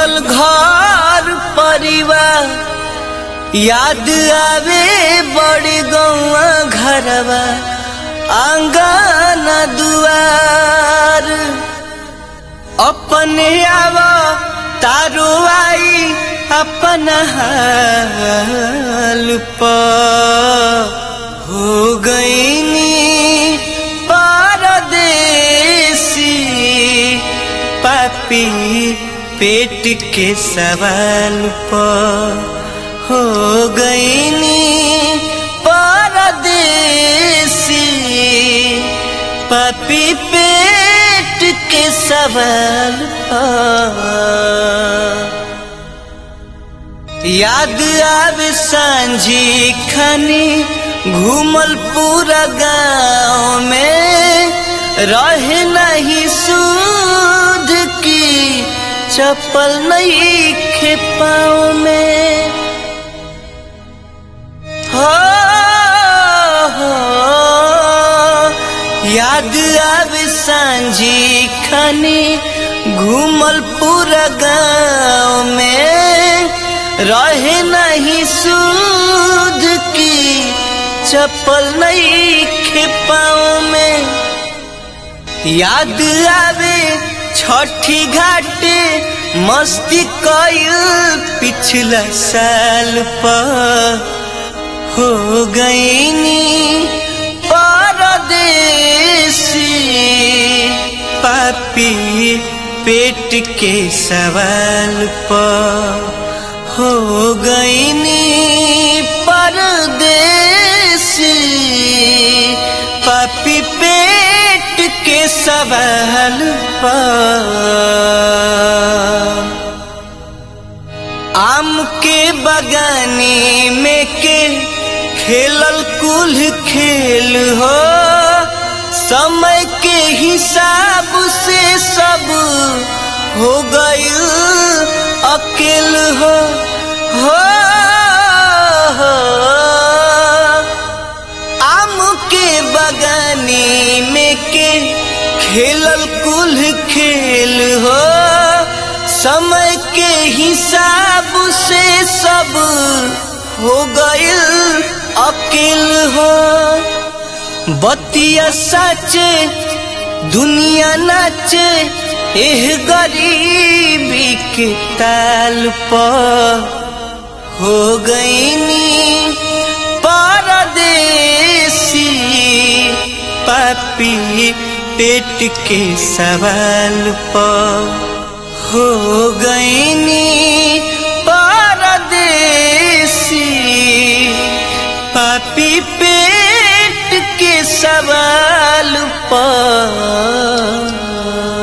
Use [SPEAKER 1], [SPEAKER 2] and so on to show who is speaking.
[SPEAKER 1] छूटल घर परिवार याद आवे बड़ी गौआ घरवा आंगन दुआर अपने आवा तारो आई अपन हाल पर हो गईनी परदेसी पापी पेट के सवाल पर हो गईनी परदेसी पापी पेट के सवाल पर याद आवे सांझी खनी घूमल पूरा गांव में रहे नहीं सूद की चप्पल नहीं खे पाँव में हो, हो याद आवे सांझी खनी घूमल पूरा गांव में रहे नहीं सूद की चप्पल नहीं खेपाओ में याद आवे छठी घाटे मस्ती कईल पिछला साल पर हो गईनी परदेसी पापी पेट के सवाल पर हो गईनी परदेसी पापी पेट के सवाल पर आम के बगानी में के खेलल कुल खेल हो समय के हिसाब से सब हो गई अकेल हो हो, हो आम के बगानी में के खेलल कुल खेल हो समय के हिसाब से सब हो गईल अकेल हो बतिया साचे दुनिया नाचे एह गरीबी के ताल पर हो गईनी परदेसी पापी पेट के सवाल पर हो गईनी परदेसी पापी पेट के सवाल पर